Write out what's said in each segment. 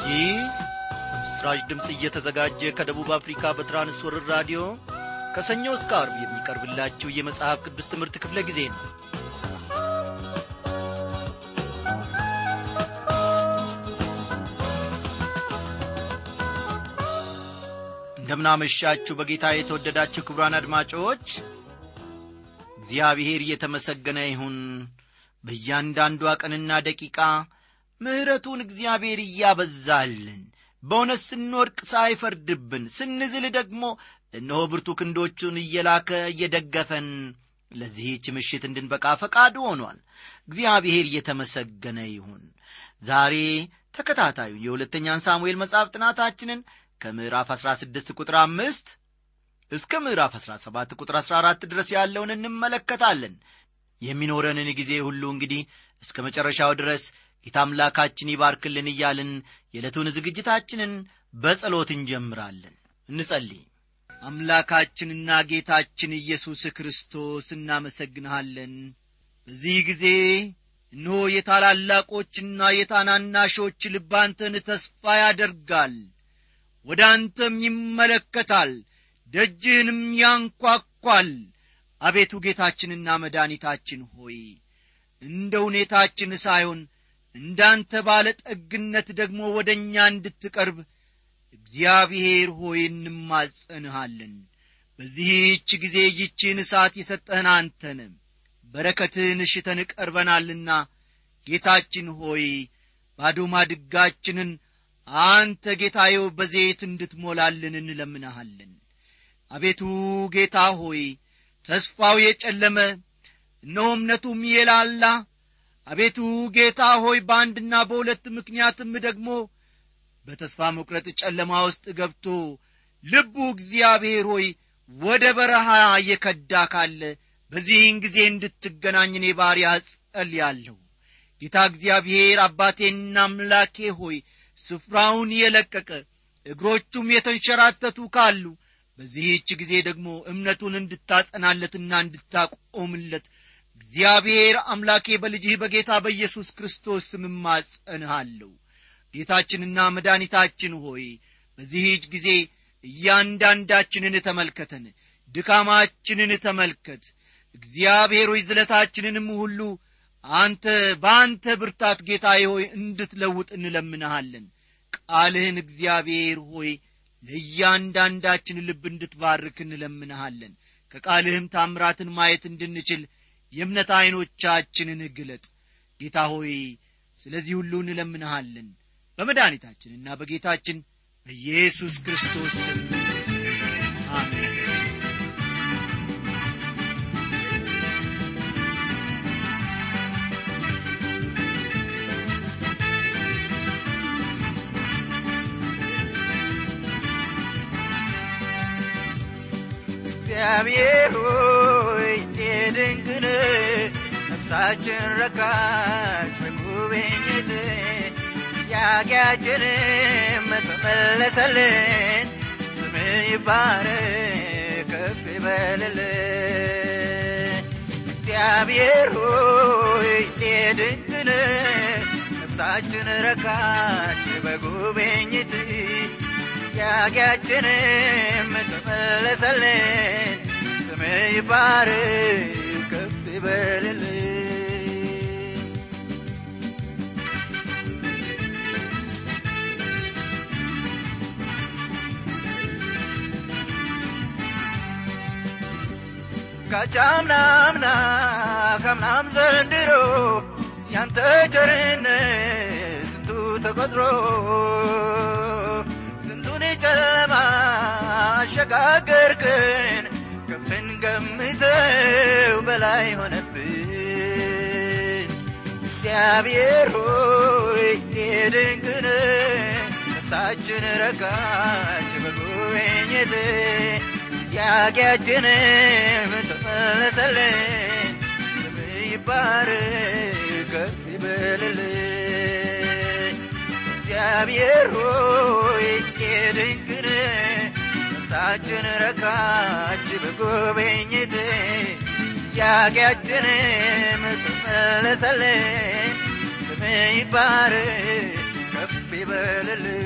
ይህ በምስራች ድምፅ እየተዘጋጀ ከደቡብ አፍሪካ በትራንስወርር ራዲዮ ከሰኞ እስከ አርብ የሚቀርብላችሁ የመጽሐፍ ቅዱስ ትምህርት ክፍለ ጊዜ ነው እንደምናመሻችሁ በጌታ የተወደዳችሁ ክቡራን አድማጮች እግዚአብሔር እየተመሰገነ ይሁን በእያንዳንዷ ቀንና ደቂቃ ምሕረቱን እግዚአብሔር እያበዛልን በእውነት ስንወድቅ ሳይፈርድብን ስንዝል ደግሞ እነሆ ብርቱ ክንዶቹን እየላከ እየደገፈን ለዚህች ምሽት እንድንበቃ ፈቃዱ ሆኗል እግዚአብሔር እየተመሰገነ ይሁን ዛሬ ተከታታዩ የሁለተኛን ሳሙኤል መጽሐፍ ጥናታችንን ከምዕራፍ 16 ቁጥር አምስት እስከ ምዕራፍ 17 ቁጥር 14 ድረስ ያለውን እንመለከታለን የሚኖረንን ጊዜ ሁሉ እንግዲህ እስከ መጨረሻው ድረስ ጌታ አምላካችን ይባርክልን እያልን የዕለቱን ዝግጅታችንን በጸሎት እንጀምራለን እንጸልይ አምላካችንና ጌታችን ኢየሱስ ክርስቶስ እናመሰግንሃለን በዚህ ጊዜ እነሆ የታላላቆችና የታናናሾች ልብ አንተን ተስፋ ያደርጋል ወደ አንተም ይመለከታል ደጅህንም ያንኳኳል አቤቱ ጌታችንና መድኃኒታችን ሆይ እንደ ሁኔታችን ሳይሆን እንዳንተ ባለ ጠግነት ደግሞ ወደ እኛ እንድትቀርብ እግዚአብሔር ሆይ እንማጸንሃለን በዚህች ጊዜ ይቺን እሳት የሰጠህን አንተን በረከትህን እሽተን ቀርበናልና ጌታችን ሆይ ባዶ ማድጋችንን አንተ ጌታዬው በዘይት እንድትሞላልን እንለምንሃለን አቤቱ ጌታ ሆይ ተስፋው የጨለመ እነሆ እምነቱም የላላ አቤቱ ጌታ ሆይ በአንድና በሁለት ምክንያትም ደግሞ በተስፋ መቁረጥ ጨለማ ውስጥ ገብቶ ልቡ እግዚአብሔር ሆይ ወደ በረሃ እየከዳ ካለ በዚህን ጊዜ እንድትገናኝ እኔ ባሪያ ጸልያለሁ ጌታ እግዚአብሔር አባቴና አምላኬ ሆይ ስፍራውን የለቀቀ እግሮቹም የተንሸራተቱ ካሉ በዚህች ጊዜ ደግሞ እምነቱን እንድታጸናለትና እንድታቆምለት እግዚአብሔር አምላኬ በልጅህ በጌታ በኢየሱስ ክርስቶስ ስም እማጸንሃለሁ ጌታችንና መድኃኒታችን ሆይ በዚህች ጊዜ እያንዳንዳችንን ተመልከተን ድካማችንን ተመልከት እግዚአብሔር ሆይ ዝለታችንንም ሁሉ አንተ በአንተ ብርታት ጌታ ሆይ እንድትለውጥ እንለምንሃለን ቃልህን እግዚአብሔር ሆይ ለእያንዳንዳችን ልብ እንድትባርክ እንለምንሃለን ከቃልህም ታምራትን ማየት እንድንችል የእምነት ዐይኖቻችንን ግለጥ ጌታ ሆይ ስለዚህ ሁሉ እንለምንሃለን በመድኃኒታችንና በጌታችን በኢየሱስ ክርስቶስ ስም አሜን እግዚአብሔር ሆይ የድንግል ነፍሳችን ረካች በጉብኝት ያጊያችንም ተመለሰልን ስም ይባረክ ከፍ ይበልልን እግዚአብሔር ሆይ የድንግል ነፍሳችን ረካች በጉብኝት ጥያቄያችንም ተመለሰልን ስም ይባረክ ከፍ ይበልልን ካቻምናምና ከምናም ዘንድሮ ያንተ ቸርነት ስንቱ ተቆጥሮ ስንቱን ጨለማ አሸጋገርክን ከፍን ገምዘው በላይ ሆነብን እግዚአብሔር ሆይ የድንቅን ነፍሳችን ረካች በጉብኝት ጥያቄያችንም ተመለሰልን ስም ይባረክ ከፍ ይበልልን እግዚአብሔር ሆይ የድንቅን ነፍሳችን ረካች በጉብኝት ጥያቄያችንም ተመለሰልን ስም ይባረክ ከፍ ይበልልን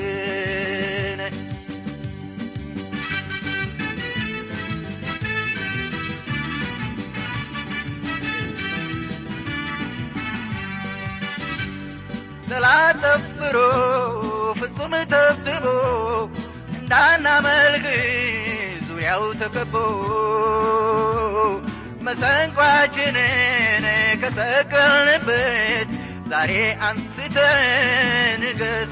ፍጹም ተብትቦ እንዳናመልክ ዙሪያው ተከቦ መሰንቋችንን ከተከልንበት ዛሬ አንስተን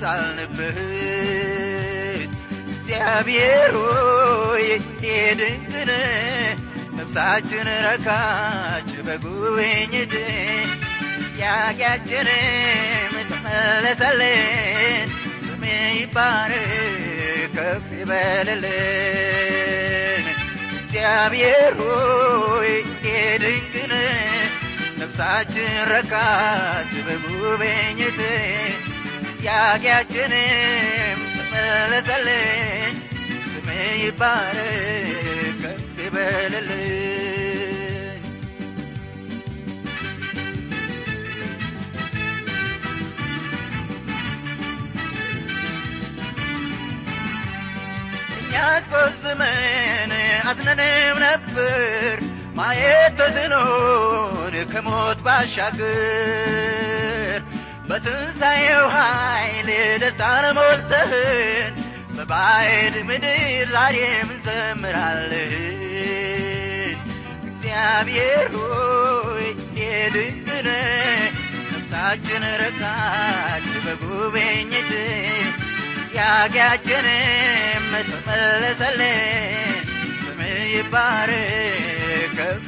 ገሳልንበት እግዚአብሔር ሆይ የድንቅን ነፍሳችን ረካች በጉብኝት ጥያቄያችንም ተመለሰልን ስም ይባረክ ከፍ ይበልልን እግዚአብሔር ሆይ የድንቅን ነፍሳችን ረካች በጉብኝት ጥያቄያችንም ተመለሰልን ስም ይባረክ ከፍ ይበልልን እኛስ ቆስመን አዝነንም ነበር ማየት ተስኖን ከሞት ባሻገር በትንሣኤው ኃይል ደስታን ሞልተህን በባዕድ ምድር ዛሬም እንዘምራለን እግዚአብሔር ሆይ የድንቅነ ነፍሳችን ረካች በጉብኝት ጥያቄያችንም ተመለሰልን ስም ይባረክ ከፍ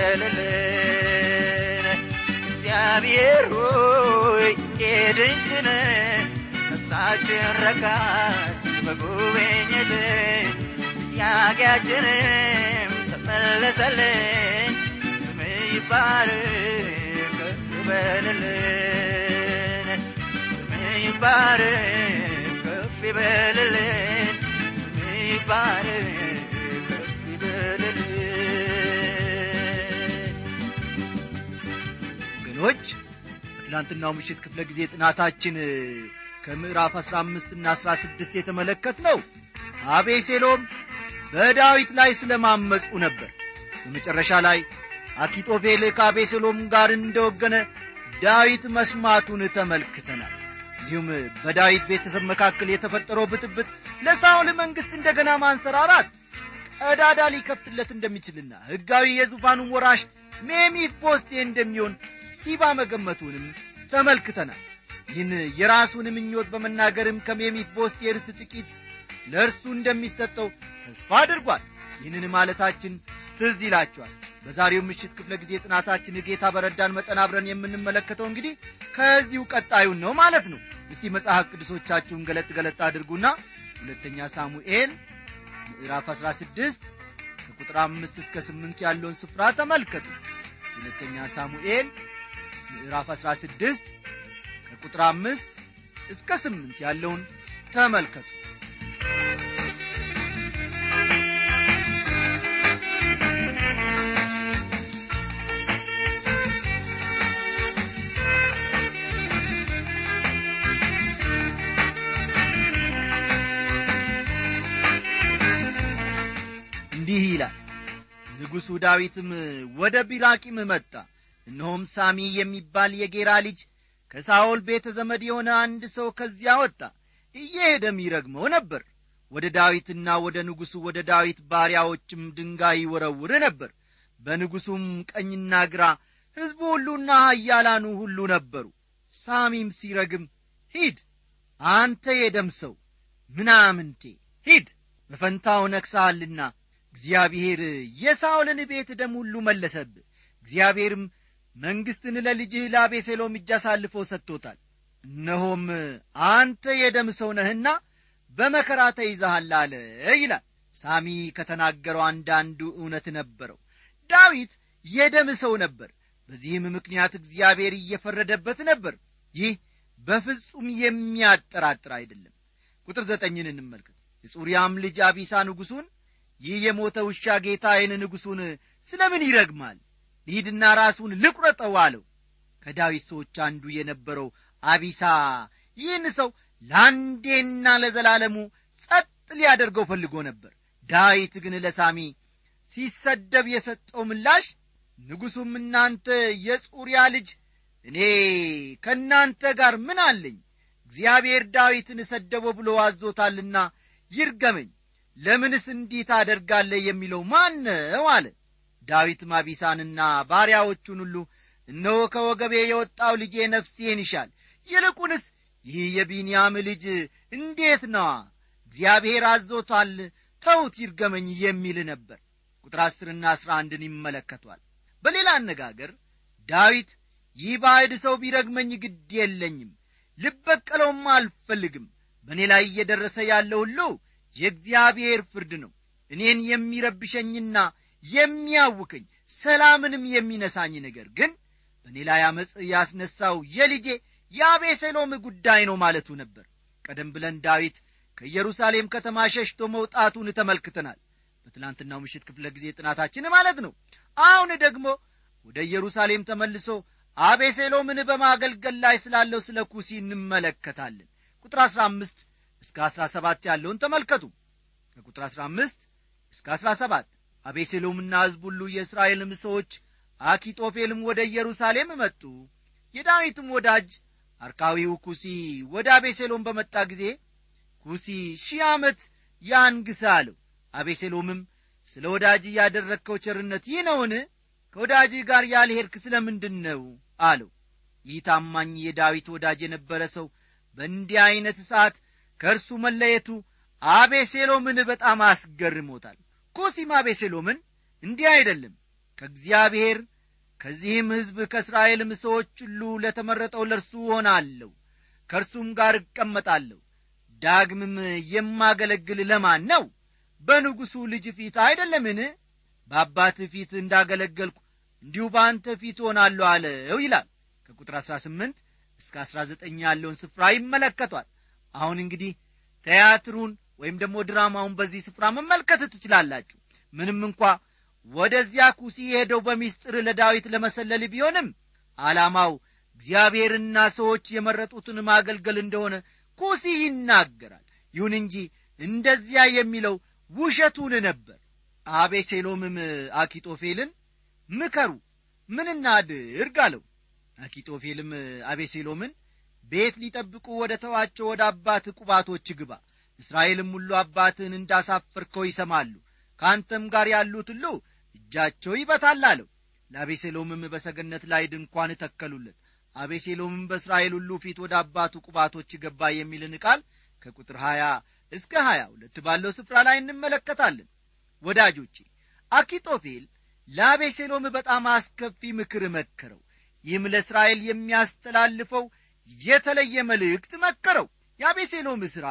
ይበልልን እግዚአብሔር ሆይ የድንቅነ ነፍሳችን ረካች በጉብኝት ጥያቄያችንም ተመለሰልን ስም ይባረክ ከፍ ይበልልን ስም ይባረክ ከፍ ይበልልን ስም ይባረክ ከፍ ይበልልን ወገኖች በትላንትናው ምሽት ክፍለ ጊዜ ጥናታችን ከምዕራፍ አሥራ አምስትና አሥራ ስድስት የተመለከት ነው አቤሴሎም በዳዊት ላይ ስለ ማመፁ ነበር በመጨረሻ ላይ አኪጦፌል ከአቤሴሎም ጋር እንደወገነ ዳዊት መስማቱን ተመልክተናል እንዲሁም በዳዊት ቤተሰብ መካከል የተፈጠረው ብጥብጥ ለሳውል መንግሥት እንደገና ማንሰራራት ቀዳዳ ሊከፍትለት እንደሚችልና ሕጋዊ የዙፋኑን ወራሽ ሜሚፊቦስቴ እንደሚሆን ሲባ መገመቱንም ተመልክተናል ይህን የራሱን ምኞት በመናገርም ከሜሚፊቦስቴ ርስት ጥቂት ለእርሱ እንደሚሰጠው ተስፋ አድርጓል ይህንን ማለታችን ትዝ ይላችኋል በዛሬው ምሽት ክፍለ ጊዜ ጥናታችን ጌታ በረዳን መጠን አብረን የምንመለከተው እንግዲህ ከዚሁ ቀጣዩን ነው ማለት ነው እስቲ መጽሐፍ ቅዱሶቻችሁን ገለጥ ገለጥ አድርጉና ሁለተኛ ሳሙኤል ምዕራፍ 16 ከቁጥር አምስት እስከ ስምንት ያለውን ስፍራ ተመልከቱ ሁለተኛ ሳሙኤል ምዕራፍ 16 ከቁጥር አምስት እስከ ስምንት ያለውን ተመልከቱ እንዲህ ይላል ንጉሡ ዳዊትም ወደ ቢራቂም መጣ እነሆም ሳሚ የሚባል የጌራ ልጅ ከሳኦል ቤተ ዘመድ የሆነ አንድ ሰው ከዚያ ወጣ እየሄደም ይረግመው ነበር ወደ ዳዊትና ወደ ንጉሡ ወደ ዳዊት ባሪያዎችም ድንጋይ ይወረውር ነበር በንጉሡም ቀኝና ግራ ሕዝቡ ሁሉና ኃያላኑ ሁሉ ነበሩ ሳሚም ሲረግም ሂድ አንተ የደም ሰው ምናምንቴ ሂድ በፈንታው ነክሳሃልና እግዚአብሔር የሳኦልን ቤት ደም ሁሉ መለሰብህ እግዚአብሔርም መንግሥትን ለልጅህ ለአቤሴሎም እጅ አሳልፎ ሰጥቶታል እነሆም አንተ የደም ሰው ነህና በመከራ ተይዘሃል አለ ይላል ሳሚ ከተናገረው አንዳንዱ እውነት ነበረው ዳዊት የደም ሰው ነበር በዚህም ምክንያት እግዚአብሔር እየፈረደበት ነበር ይህ በፍጹም የሚያጠራጥር አይደለም ቁጥር ዘጠኝን እንመልከት የጹርያም ልጅ አቢሳ ንጉሡን ይህ የሞተ ውሻ ጌታዬን ንጉሡን ስለ ምን ይረግማል ልሂድና ራሱን ልቁረጠው አለው ከዳዊት ሰዎች አንዱ የነበረው አቢሳ ይህን ሰው ለአንዴና ለዘላለሙ ጸጥ ሊያደርገው ፈልጎ ነበር ዳዊት ግን ለሳሚ ሲሰደብ የሰጠው ምላሽ ንጉሡም እናንተ የጹርያ ልጅ እኔ ከእናንተ ጋር ምን አለኝ እግዚአብሔር ዳዊትን ሰደበው ብሎ አዞታልና ይርገመኝ ለምንስ እንዲህ ታደርጋለህ የሚለው ማን ነው አለ ዳዊትም አቢሳንና ባሪያዎቹን ሁሉ እነሆ ከወገቤ የወጣው ልጄ ነፍሴን ይሻል ይልቁንስ ይህ የቢንያም ልጅ እንዴት ነዋ እግዚአብሔር አዞታል ተውት ይርገመኝ የሚል ነበር ቁጥር አስርና አስራ አንድን ይመለከቷል በሌላ አነጋገር ዳዊት ይህ ባዕድ ሰው ቢረግመኝ ግድ የለኝም ልበቀለውም አልፈልግም በእኔ ላይ እየደረሰ ያለው ሁሉ የእግዚአብሔር ፍርድ ነው እኔን የሚረብሸኝና የሚያውከኝ ሰላምንም የሚነሳኝ ነገር ግን በእኔ ላይ አመፅ ያስነሳው የልጄ የአቤሴሎም ጉዳይ ነው ማለቱ ነበር ቀደም ብለን ዳዊት ከኢየሩሳሌም ከተማ ሸሽቶ መውጣቱን ተመልክተናል በትላንትናው ምሽት ክፍለ ጊዜ ጥናታችን ማለት ነው አሁን ደግሞ ወደ ኢየሩሳሌም ተመልሶ አቤሴሎምን በማገልገል ላይ ስላለው ስለ ኩሲ እንመለከታለን ቁጥር አሥራ አምስት እስከ አሥራ ሰባት ያለውን ተመልከቱ ከቁጥር አሥራ አምስት እስከ አሥራ ሰባት አቤሴሎምና ሕዝብ ሁሉ የእስራኤልም ሰዎች አኪጦፌልም ወደ ኢየሩሳሌም መጡ የዳዊትም ወዳጅ አርካዊው ኩሲ ወደ አቤሴሎም በመጣ ጊዜ ኩሲ ሺህ ዓመት ያንግስ አለው አቤሴሎምም ስለ ወዳጅ ያደረግከው ቸርነት ይህ ነውን ከወዳጅ ጋር ያልሄድክ ስለ ምንድን ነው አለው ይህ ታማኝ የዳዊት ወዳጅ የነበረ ሰው በእንዲህ ዐይነት ሰዓት ከእርሱ መለየቱ አቤሴሎምን በጣም አስገርሞታል ኩሲም አቤሴሎምን እንዲህ አይደለም ከእግዚአብሔር ከዚህም ሕዝብ ከእስራኤልም ሰዎች ሁሉ ለተመረጠው ለእርሱ ሆናለሁ ከእርሱም ጋር እቀመጣለሁ ዳግምም የማገለግል ለማን ነው በንጉሡ ልጅ ፊት አይደለምን በአባትህ ፊት እንዳገለገልኩ እንዲሁ በአንተ ፊት ሆናለሁ አለው ይላል ከቁጥር አሥራ ስምንት እስከ አሥራ ዘጠኝ ያለውን ስፍራ ይመለከቷል አሁን እንግዲህ ቲያትሩን ወይም ደግሞ ድራማውን በዚህ ስፍራ መመልከት ትችላላችሁ ምንም እንኳ ወደዚያ ኩሲ ሄደው በሚስጥር ለዳዊት ለመሰለል ቢሆንም ዓላማው እግዚአብሔርና ሰዎች የመረጡትን ማገልገል እንደሆነ ኩሲ ይናገራል ይሁን እንጂ እንደዚያ የሚለው ውሸቱን ነበር አቤሴሎምም አኪጦፌልን ምከሩ ምን እናድርግ አለው አኪጦፌልም አቤሴሎምን ቤት ሊጠብቁ ወደ ተዋቸው ወደ አባት ቁባቶች ግባ እስራኤልም ሁሉ አባትህን እንዳሳፈርከው ይሰማሉ ከአንተም ጋር ያሉት ሁሉ እጃቸው ይበታል አለው ለአቤሴሎምም በሰገነት ላይ ድንኳን ተከሉለት አቤሴሎምም በእስራኤል ሁሉ ፊት ወደ አባቱ ቁባቶች ገባ የሚልን ቃል ከቁጥር ሀያ እስከ ሀያ ሁለት ባለው ስፍራ ላይ እንመለከታለን ወዳጆቼ አኪጦፌል ለአቤሴሎም በጣም አስከፊ ምክር መከረው ይህም ለእስራኤል የሚያስተላልፈው የተለየ መልእክት መከረው የአቤሴሎም ሥራ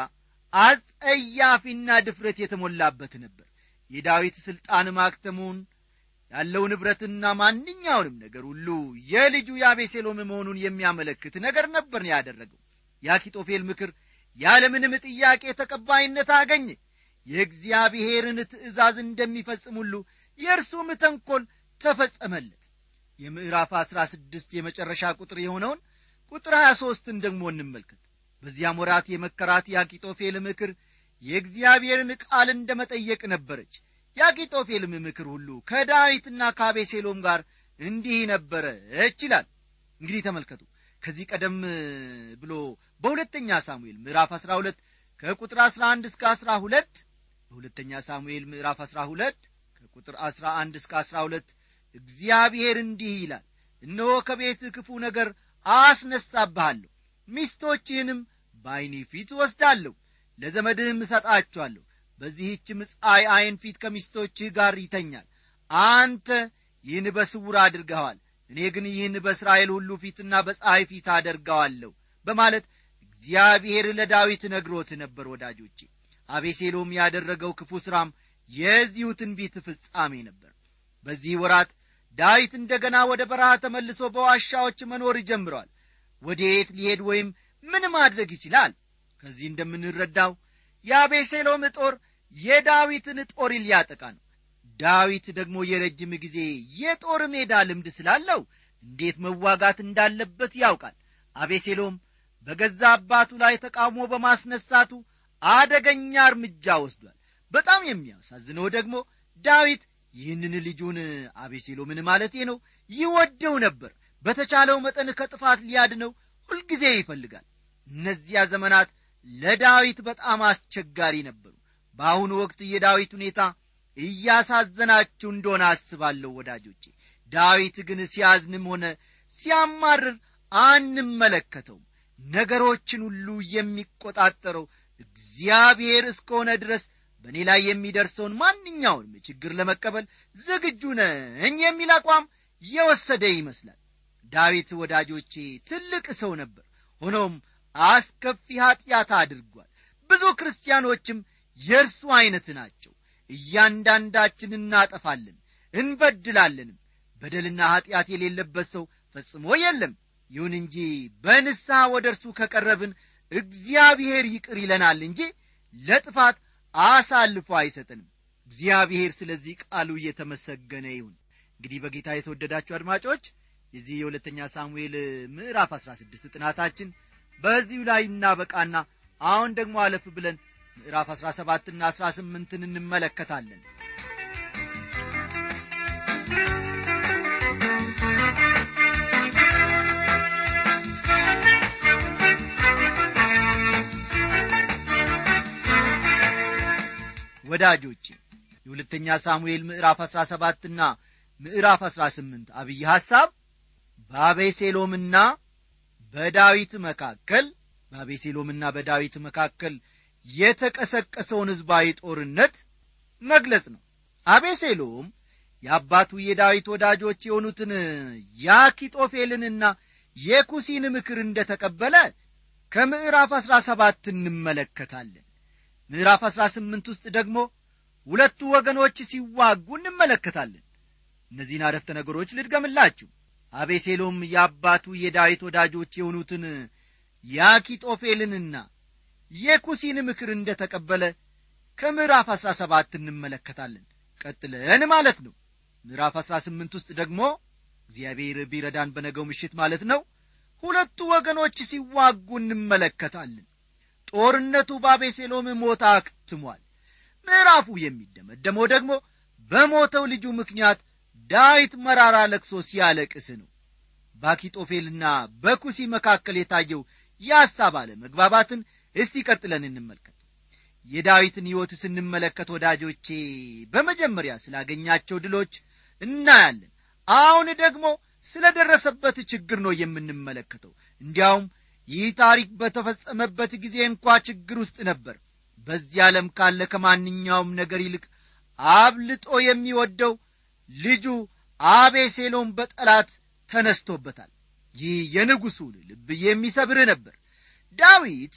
አጸያፊና ድፍረት የተሞላበት ነበር የዳዊት ሥልጣን ማክተሙን ያለው ንብረትና ማንኛውንም ነገር ሁሉ የልጁ የአቤሴሎም መሆኑን የሚያመለክት ነገር ነበር ያደረገው የአኪጦፌል ምክር ያለምንም ጥያቄ ተቀባይነት አገኘ የእግዚአብሔርን ትእዛዝ እንደሚፈጽም ሁሉ የእርሱም ተንኰል ተፈጸመለት የምዕራፍ አሥራ ስድስት የመጨረሻ ቁጥር የሆነውን ቁጥር ሀያ ሦስትን ደግሞ እንመልከት በዚያም ወራት የመከራት የአኪጦፌል ምክር የእግዚአብሔርን ቃል እንደ መጠየቅ ነበረች የአኪጦፌልም ምክር ሁሉ ከዳዊትና ከአቤሴሎም ጋር እንዲህ ነበረች ይላል እንግዲህ ተመልከቱ ከዚህ ቀደም ብሎ በሁለተኛ ሳሙኤል ምዕራፍ አሥራ ሁለት ከቁጥር አሥራ አንድ እስከ አሥራ ሁለት በሁለተኛ ሳሙኤል ምዕራፍ አሥራ ሁለት ከቁጥር አሥራ አንድ እስከ አሥራ ሁለት እግዚአብሔር እንዲህ ይላል እነሆ ከቤት ክፉ ነገር አስነሳብሃለሁ ሚስቶችህንም በዐይኒ ፊት ወስዳለሁ ለዘመድህም እሰጣቸዋለሁ በዚህችም ፀሐይ ዐይን ፊት ከሚስቶችህ ጋር ይተኛል አንተ ይህን በስውር አድርገዋል እኔ ግን ይህን በእስራኤል ሁሉ ፊትና በፀሐይ ፊት አደርገዋለሁ በማለት እግዚአብሔር ለዳዊት ነግሮት ነበር ወዳጆቼ አቤሴሎም ያደረገው ክፉ ሥራም የዚሁ ትንቢት ፍጻሜ ነበር በዚህ ወራት ዳዊት እንደ ገና ወደ በረሃ ተመልሶ በዋሻዎች መኖር ጀምረዋል ወዴት ሊሄድ ወይም ምን ማድረግ ይችላል ከዚህ እንደምንረዳው የአቤሴሎም ጦር የዳዊትን ጦር ሊያጠቃ ነው ዳዊት ደግሞ የረጅም ጊዜ የጦር ሜዳ ልምድ ስላለው እንዴት መዋጋት እንዳለበት ያውቃል አቤሴሎም በገዛ አባቱ ላይ ተቃውሞ በማስነሳቱ አደገኛ እርምጃ ወስዷል በጣም የሚያሳዝነው ደግሞ ዳዊት ይህንን ልጁን አቤሴሎምን ማለቴ ነው ይወደው ነበር በተቻለው መጠን ከጥፋት ሊያድነው ሁልጊዜ ይፈልጋል እነዚያ ዘመናት ለዳዊት በጣም አስቸጋሪ ነበሩ በአሁኑ ወቅት የዳዊት ሁኔታ እያሳዘናችሁ እንደሆነ አስባለሁ ወዳጆቼ ዳዊት ግን ሲያዝንም ሆነ ሲያማርር አንመለከተውም ነገሮችን ሁሉ የሚቆጣጠረው እግዚአብሔር እስከሆነ ድረስ በእኔ ላይ የሚደርሰውን ማንኛውንም ችግር ለመቀበል ዝግጁ ነኝ የሚል አቋም የወሰደ ይመስላል ዳዊት ወዳጆቼ ትልቅ ሰው ነበር ሆኖም አስከፊ ኀጢአት አድርጓል ብዙ ክርስቲያኖችም የእርሱ ዐይነት ናቸው እያንዳንዳችን እናጠፋለን እንበድላለንም በደልና ኀጢአት የሌለበት ሰው ፈጽሞ የለም ይሁን እንጂ በንስሐ ወደ እርሱ ከቀረብን እግዚአብሔር ይቅር ይለናል እንጂ ለጥፋት አሳልፎ አይሰጠንም እግዚአብሔር ስለዚህ ቃሉ እየተመሰገነ ይሁን እንግዲህ በጌታ የተወደዳችሁ አድማጮች የዚህ የሁለተኛ ሳሙኤል ምዕራፍ አሥራ ስድስት ጥናታችን በዚሁ ላይ እናበቃና አሁን ደግሞ አለፍ ብለን ምዕራፍ አሥራ ሰባትና አሥራ ስምንትን እንመለከታለን ወዳጆቼ የሁለተኛ ሳሙኤል ምዕራፍ አሥራ ሰባትና ምዕራፍ አሥራ ስምንት አብይ ሐሳብ በአቤሴሎምና በዳዊት መካከል በአቤሴሎምና በዳዊት መካከል የተቀሰቀሰውን ሕዝባዊ ጦርነት መግለጽ ነው አቤሴሎም የአባቱ የዳዊት ወዳጆች የሆኑትን የአኪጦፌልንና የኩሲን ምክር እንደ ተቀበለ ከምዕራፍ አሥራ ሰባት እንመለከታለን ምዕራፍ አሥራ ስምንት ውስጥ ደግሞ ሁለቱ ወገኖች ሲዋጉ እንመለከታለን እነዚህን አረፍተ ነገሮች ልድገምላችሁ አቤሴሎም የአባቱ የዳዊት ወዳጆች የሆኑትን የአኪጦፌልንና የኩሲን ምክር እንደ ተቀበለ ከምዕራፍ አሥራ ሰባት እንመለከታለን ቀጥለን ማለት ነው ምዕራፍ አሥራ ስምንት ውስጥ ደግሞ እግዚአብሔር ቢረዳን በነገው ምሽት ማለት ነው ሁለቱ ወገኖች ሲዋጉ እንመለከታለን ጦርነቱ በአቤሴሎም ሞት አክትሟል ምዕራፉ የሚደመደመው ደግሞ በሞተው ልጁ ምክንያት ዳዊት መራራ ለቅሶ ሲያለቅስ ነው በአኪጦፌልና በኩሲ መካከል የታየው የሐሳብ አለ መግባባትን እስቲ ቀጥለን እንመልከት የዳዊትን ሕይወት ስንመለከት ወዳጆቼ በመጀመሪያ ስላገኛቸው ድሎች እናያለን አሁን ደግሞ ስለ ደረሰበት ችግር ነው የምንመለከተው እንዲያውም ይህ ታሪክ በተፈጸመበት ጊዜ እንኳ ችግር ውስጥ ነበር በዚህ ዓለም ካለ ከማንኛውም ነገር ይልቅ አብልጦ የሚወደው ልጁ አቤሴሎም በጠላት ተነስቶበታል ይህ የንጉሡን ልብ የሚሰብር ነበር ዳዊት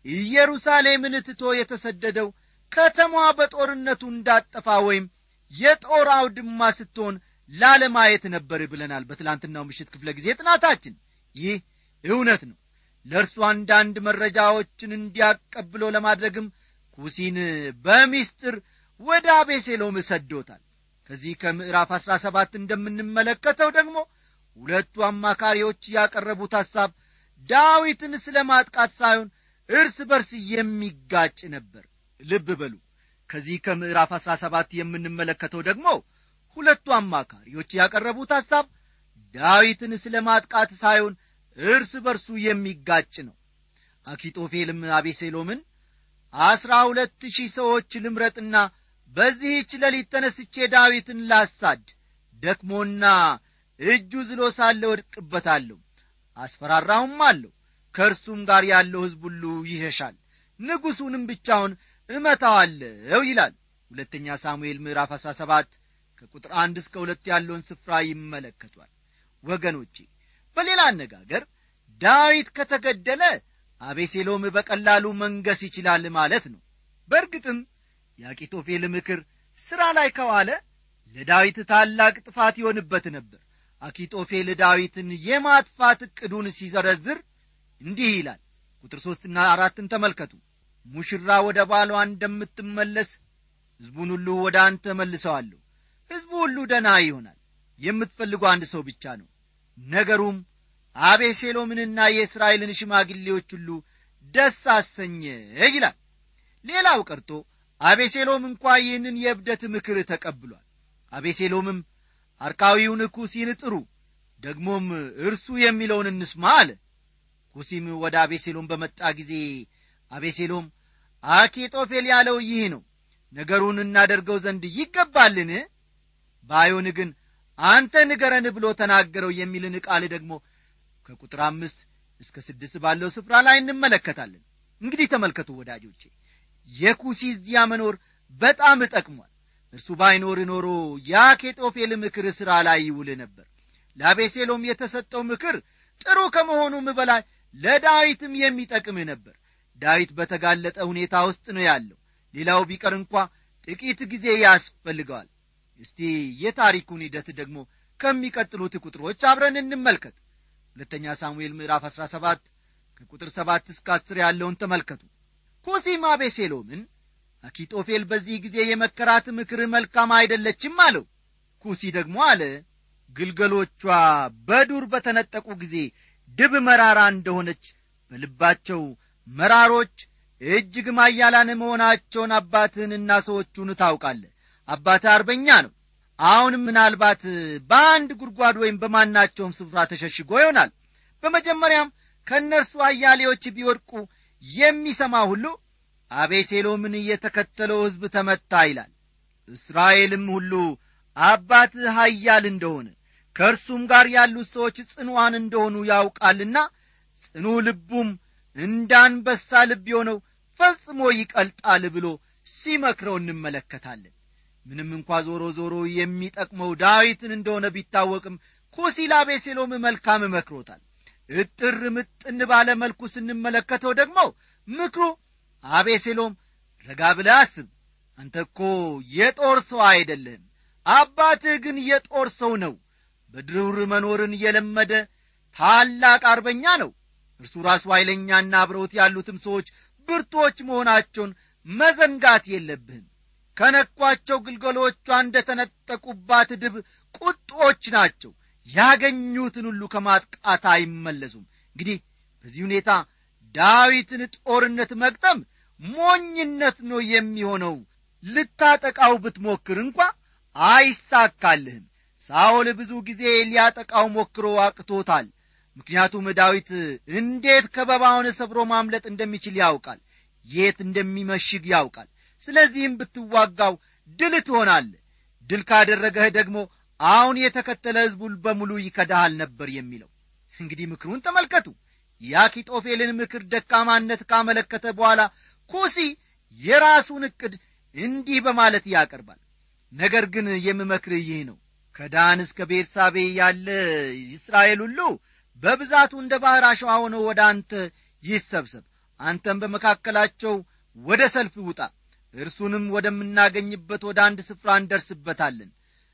ኢየሩሳሌምን ትቶ የተሰደደው ከተማዋ በጦርነቱ እንዳጠፋ ወይም የጦር አውድማ ስትሆን ላለማየት ነበር ብለናል በትላንትናው ምሽት ክፍለ ጊዜ ጥናታችን ይህ እውነት ነው ለእርሱ አንዳንድ መረጃዎችን እንዲያቀብሎ ለማድረግም ኩሲን በሚስጥር ወደ አቤሴሎም ሰዶታል ከዚህ ከምዕራፍ አሥራ ሰባት እንደምንመለከተው ደግሞ ሁለቱ አማካሪዎች ያቀረቡት ሐሳብ ዳዊትን ስለ ማጥቃት ሳይሆን እርስ በርስ የሚጋጭ ነበር ልብ በሉ ከዚህ ከምዕራፍ አሥራ ሰባት የምንመለከተው ደግሞ ሁለቱ አማካሪዎች ያቀረቡት ሐሳብ ዳዊትን ስለ ማጥቃት ሳይሆን እርስ በርሱ የሚጋጭ ነው አኪጦፌልም አቤሴሎምን አስራ ሁለት ሺህ ሰዎች ልምረጥና በዚህች ሌሊት ተነስቼ ዳዊትን ላሳድ ደክሞና እጁ ዝሎ ሳለ ወድቅበታለሁ አስፈራራውም አለሁ ከእርሱም ጋር ያለው ሕዝብ ሁሉ ይሸሻል ንጉሡንም ብቻውን እመታዋለሁ ይላል ሁለተኛ ሳሙኤል ምዕራፍ አሥራ ሰባት ከቁጥር አንድ እስከ ሁለት ያለውን ስፍራ ይመለከቷል ወገኖቼ በሌላ አነጋገር ዳዊት ከተገደለ አቤሴሎም በቀላሉ መንገስ ይችላል ማለት ነው በእርግጥም የአቂቶፌል ምክር ሥራ ላይ ከዋለ ለዳዊት ታላቅ ጥፋት ይሆንበት ነበር አኪጦፌል ዳዊትን የማጥፋት ዕቅዱን ሲዘረዝር እንዲህ ይላል ቁጥር ሦስትና አራትን ተመልከቱ ሙሽራ ወደ ባሏ እንደምትመለስ ሕዝቡን ሁሉ ወደ አንተ መልሰዋለሁ ሕዝቡ ሁሉ ደና ይሆናል የምትፈልጉ አንድ ሰው ብቻ ነው ነገሩም አቤሴሎምንና የእስራኤልን ሽማግሌዎች ሁሉ ደስ አሰኘ ይላል ሌላው ቀርቶ አቤሴሎም እንኳ ይህንን የእብደት ምክር ተቀብሏል አቤሴሎምም አርካዊውን ኩሲን ጥሩ ደግሞም እርሱ የሚለውን እንስማ አለ ኩሲም ወደ አቤሴሎም በመጣ ጊዜ አቤሴሎም አኪጦፌል ያለው ይህ ነው ነገሩን እናደርገው ዘንድ ይገባልን ባይሆን ግን አንተ ንገረን ብሎ ተናገረው የሚልን ቃል ደግሞ ከቁጥር አምስት እስከ ስድስት ባለው ስፍራ ላይ እንመለከታለን እንግዲህ ተመልከቱ ወዳጆቼ የኩሲ እዚያ መኖር በጣም ጠቅሟል እርሱ ባይኖር ኖሮ የአኬጦፌል ምክር ሥራ ላይ ይውል ነበር ለአቤሴሎም የተሰጠው ምክር ጥሩ ከመሆኑም በላይ ለዳዊትም የሚጠቅም ነበር ዳዊት በተጋለጠ ሁኔታ ውስጥ ነው ያለው ሌላው ቢቀር እንኳ ጥቂት ጊዜ ያስፈልገዋል እስቲ የታሪኩን ሂደት ደግሞ ከሚቀጥሉት ቁጥሮች አብረን እንመልከት ሁለተኛ ሳሙኤል ምዕራፍ 17 ከቁጥር 7 እስከ 10 ያለውን ተመልከቱ ኩሲም አቤሴሎምን አኪጦፌል በዚህ ጊዜ የመከራት ምክር መልካም አይደለችም አለው ኩሲ ደግሞ አለ ግልገሎቿ በዱር በተነጠቁ ጊዜ ድብ መራራ እንደሆነች በልባቸው መራሮች እጅግ ማያላን መሆናቸውን አባትህንና ሰዎቹን ታውቃለህ አባትህ አርበኛ ነው አሁንም ምናልባት በአንድ ጉድጓድ ወይም በማናቸውም ስፍራ ተሸሽጎ ይሆናል በመጀመሪያም ከእነርሱ አያሌዎች ቢወድቁ የሚሰማ ሁሉ አቤሴሎምን እየተከተለው ሕዝብ ተመታ ይላል እስራኤልም ሁሉ አባትህ ኃያል እንደሆነ ከእርሱም ጋር ያሉት ሰዎች ጽኑዋን እንደሆኑ ያውቃልና ጽኑ ልቡም እንዳንበሳ ልብ የሆነው ፈጽሞ ይቀልጣል ብሎ ሲመክረው እንመለከታለን ምንም እንኳ ዞሮ ዞሮ የሚጠቅመው ዳዊትን እንደሆነ ቢታወቅም ኩሲ ለአቤሴሎም መልካም መክሮታል እጥር ምጥን ባለ መልኩ ስንመለከተው ደግሞ ምክሩ አቤሴሎም ረጋ ብለህ አስብ አንተ እኮ የጦር ሰው አይደለህም አባትህ ግን የጦር ሰው ነው በድሩር መኖርን የለመደ ታላቅ አርበኛ ነው እርሱ ራሱ ኃይለኛና አብረውት ያሉትም ሰዎች ብርቶች መሆናቸውን መዘንጋት የለብህም ከነኳቸው ግልገሎቿ እንደ ተነጠቁባት ድብ ቁጦች ናቸው ያገኙትን ሁሉ ከማጥቃት አይመለሱም እንግዲህ በዚህ ሁኔታ ዳዊትን ጦርነት መግጠም ሞኝነት ነው የሚሆነው ልታጠቃው ብትሞክር እንኳ አይሳካልህም ሳኦል ብዙ ጊዜ ሊያጠቃው ሞክሮ አቅቶታል ምክንያቱም ዳዊት እንዴት ከበባውን ሰብሮ ማምለጥ እንደሚችል ያውቃል የት እንደሚመሽግ ያውቃል ስለዚህም ብትዋጋው ድል ትሆናለህ ድል ካደረገህ ደግሞ አሁን የተከተለ ሕዝቡን በሙሉ ይከዳሃል ነበር የሚለው እንግዲህ ምክሩን ተመልከቱ የአኪጦፌልን ምክር ደካማነት ካመለከተ በኋላ ኩሲ የራሱን ዕቅድ እንዲህ በማለት ያቀርባል ነገር ግን የምመክርህ ይህ ነው ከዳን እስከ ቤርሳቤ ያለ እስራኤል ሁሉ በብዛቱ እንደ ባሕር አሸዋ ሆኖ ወደ አንተ ይሰብሰብ አንተም በመካከላቸው ወደ ሰልፍ ውጣ እርሱንም ወደምናገኝበት ወደ አንድ ስፍራ እንደርስበታለን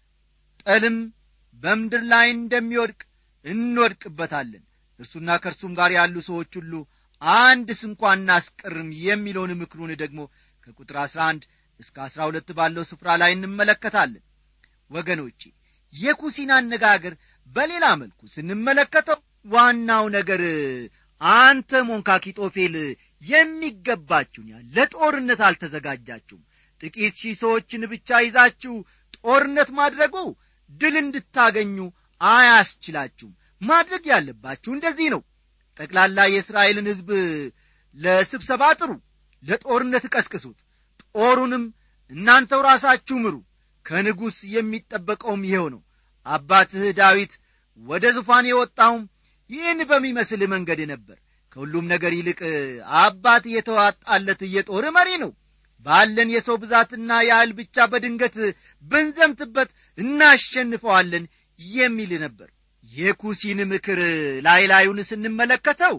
ጠልም በምድር ላይ እንደሚወድቅ እንወድቅበታለን እርሱና ከእርሱም ጋር ያሉ ሰዎች ሁሉ አንድ ስንኳ እናስቀርም የሚለውን ምክሩን ደግሞ ከቁጥር አሥራ አንድ እስከ አሥራ ሁለት ባለው ስፍራ ላይ እንመለከታለን ወገኖቼ የኩሲን አነጋገር በሌላ መልኩ ስንመለከተው ዋናው ነገር አንተ ሞንካኪጦፌል የሚገባችሁን ያህል ለጦርነት አልተዘጋጃችሁም ጥቂት ሺህ ሰዎችን ብቻ ይዛችሁ ጦርነት ማድረጉ ድል እንድታገኙ አያስችላችሁም ማድረግ ያለባችሁ እንደዚህ ነው ጠቅላላ የእስራኤልን ሕዝብ ለስብሰባ ጥሩ ለጦርነት ቀስቅሱት ጦሩንም እናንተው ራሳችሁ ምሩ ከንጉሥ የሚጠበቀውም ይኸው ነው አባትህ ዳዊት ወደ ዙፋን የወጣውም ይህን በሚመስል መንገድ ነበር ከሁሉም ነገር ይልቅ አባት የተዋጣለት የጦር መሪ ነው ባለን የሰው ብዛትና ያህል ብቻ በድንገት ብንዘምትበት እናሸንፈዋለን የሚል ነበር የኩሲን ምክር ላይ ላዩን ስንመለከተው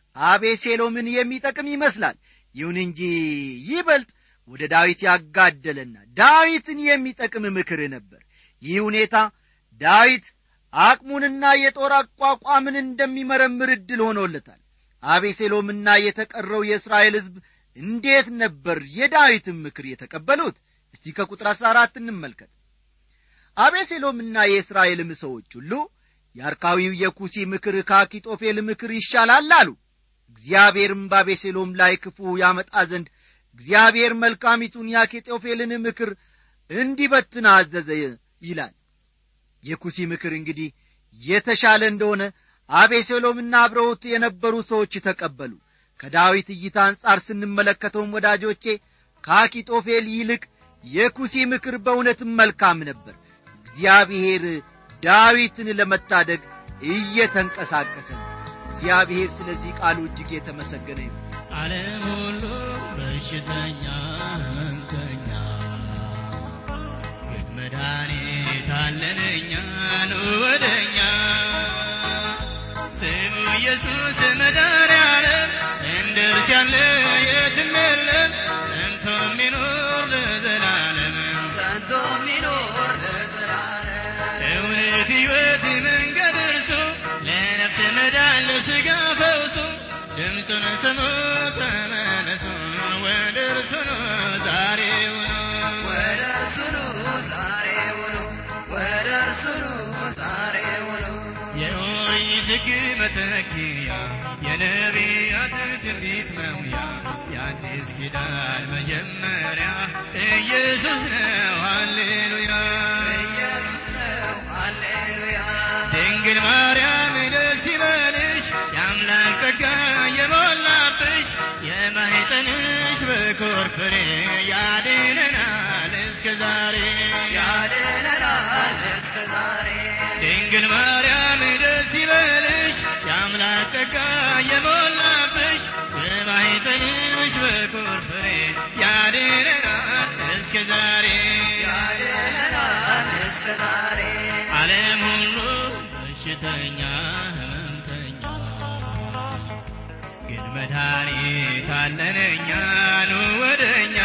አቤሴሎምን የሚጠቅም ይመስላል ይሁን እንጂ ይበልጥ ወደ ዳዊት ያጋደለና ዳዊትን የሚጠቅም ምክር ነበር ይህ ሁኔታ ዳዊት አቅሙንና የጦር አቋቋምን እንደሚመረምር ዕድል ሆኖለታል አቤሴሎምና የተቀረው የእስራኤል ሕዝብ እንዴት ነበር የዳዊትን ምክር የተቀበሉት እስቲ ከቁጥር አሥራ አራት እንመልከት አቤሴሎምና የእስራኤልም ሰዎች ሁሉ የአርካዊው የኩሲ ምክር ከአኪጦፌል ምክር ይሻላል አሉ እግዚአብሔርም በአቤሴሎም ላይ ክፉ ያመጣ ዘንድ እግዚአብሔር መልካሚቱን የአኪጦፌልን ምክር እንዲበትን አዘዘ ይላል የኩሲ ምክር እንግዲህ የተሻለ እንደሆነ አቤሴሎምና አብረውት የነበሩ ሰዎች ተቀበሉ ከዳዊት እይታ አንጻር ስንመለከተውም ወዳጆቼ ከአኪጦፌል ይልቅ የኩሲ ምክር በእውነትም መልካም ነበር እግዚአብሔር ዳዊትን ለመታደግ እየተንቀሳቀሰ ነው እግዚአብሔር ስለዚህ ቃሉ እጅግ የተመሰገነ ይሁን ዓለም ሁሉ በሽተኛ ህመምተኛ ግን መድኃኒት አለን እኛ ኑ ወደኛ ስሙ ኢየሱስ መድኃኒዓለም እንደ እርሱ ያለ የትም የለም ጸንቶ የሚኖር ለዘላለም ጸንቶ የሚኖር ለዘላለም እውነት ሕይወት መንገድ እርሱ ለነፍስ መዳን ለሥጋ ፈውሱ ድምፁን ስሙ ተመለሱ ወደ እርሱ ነው ዛሬውኑ ወደ እርሱ ኑ ዛሬ ውሉ ወደ እርሱ ኑ ዛሬ ውሉ የኦሪት ሕግ መተኪያ የነቢያት ትንቢት መሙያ የአዲስ ኪዳን መጀመሪያ ኢየሱስ ነው ሃሌሉያ ኢየሱስ ነው ሃሌሉያ ድንግል ማርያም ደስ ይበልሽ የአምላክ ጸጋ የሞላብሽ የማኅፀንሽ በኩር ፍሬ ያድነናል እስከ ዛሬ ያድነናል እስከ ዛሬ ድንግል ማርያም ደስ ይበልሽ የአምላክ ጸጋ የሞላብሽ የማኅፀንሽ በኩር ፍሬ ያድነናል እስከ ዛሬ ያድነናል እስከ ዛሬ ዓለም ሁሉ በሽተኛ ህመምተኛ ግን መድኃኒት አለን እኛ ኑ ወደኛ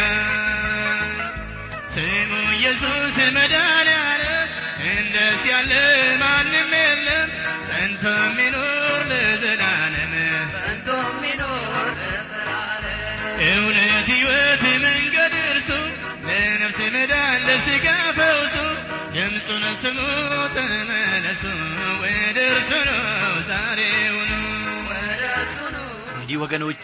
ስሙ ኢየሱስ መድኃኒዓለም እንደስ ያለ ማንም የለም ጸንቶ የሚኖር ለዘላለም ጸንቶ የሚኖር ለዘላለም እውነት ሕይወት መንገድ እርሱ ለነፍስ መዳን ለሥጋ ፈውሱ ድምፁን ስሙ ተመለሱ ወደ እርሱ ነው ዛሬውኑ ወደ እርሱ ኑ እንግዲህ ወገኖቼ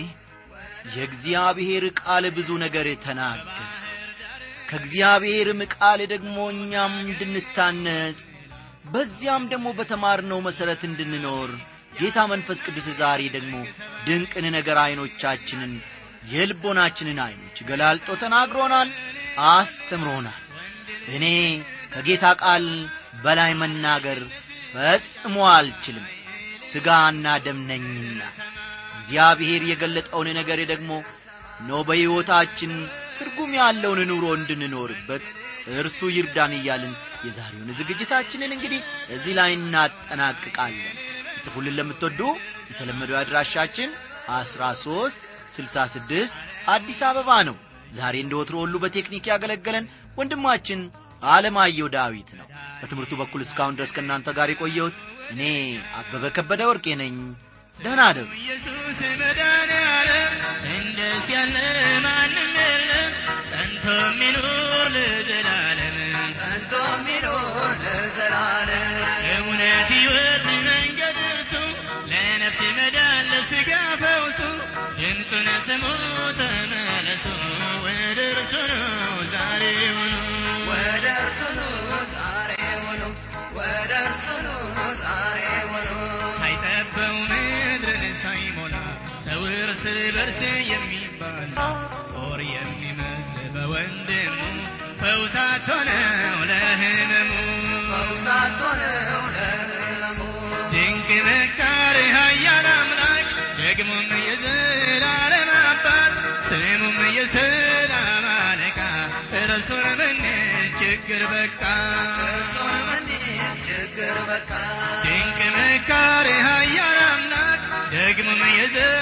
የእግዚአብሔር ቃል ብዙ ነገር ተናገር ከእግዚአብሔርም ቃል ደግሞ እኛም እንድንታነጽ በዚያም ደግሞ በተማርነው መሠረት እንድንኖር ጌታ መንፈስ ቅዱስ ዛሬ ደግሞ ድንቅን ነገር ዐይኖቻችንን የልቦናችንን ዐይኖች ገላልጦ ተናግሮናል አስተምሮናል እኔ ከጌታ ቃል በላይ መናገር ፈጽሞ አልችልም ሥጋና ደም ነኝና እግዚአብሔር የገለጠውን ነገር ደግሞ ኖ በሕይወታችን ትርጉም ያለውን ኑሮ እንድንኖርበት እርሱ ይርዳን እያልን የዛሬውን ዝግጅታችንን እንግዲህ እዚህ ላይ እናጠናቅቃለን ጽፉልን ለምትወዱ የተለመደው አድራሻችን አስራ ሦስት ስልሳ ስድስት አዲስ አበባ ነው ዛሬ እንደ ወትሮ ሁሉ በቴክኒክ ያገለገለን ወንድማችን አለማየሁ ዳዊት ነው በትምህርቱ በኩል እስካሁን ድረስ ከእናንተ ጋር የቆየሁት እኔ አበበ ከበደ ወርቄ ነኝ ደህና አደሩ ኢየሱስ መድኃኒዓለም እንደስ ያለ ማንም የለም ጸንቶ የሚኖር ለዘላለም ጸንቶ የሚኖር ለዘላለም እውነት ሕይወት መንገድ እርሱ ለነፍስ መዳን ለሥጋ ፈውሱ ድምፁን ስሙ ተመለሱ ወደ እርሱ ነው ዛሬውኑ ወደ እርሱ ኑ ዛሬ ውሉ ወደ እርሱ ኑ ዛሬ ውሉ ሳይጠበው ምድርን ሳይሞላ ሰው እርስ በርስ የሚባል ጦር የሚመዝ በወንድሙ ፈውሳት ሆነው ለህመሙ ፈውሳት ሆነው ለህመሙ ድንቅ መካር ኃያል አምላክ ደግሞም የዘላለም አባት ስሙም የሰላም አለቃ እርሱን ምንስ ችግር በቃ እርሱን ምንስ ችግር በቃ ድንቅ መካር ኃያል አምላክ ደግሞም የዘ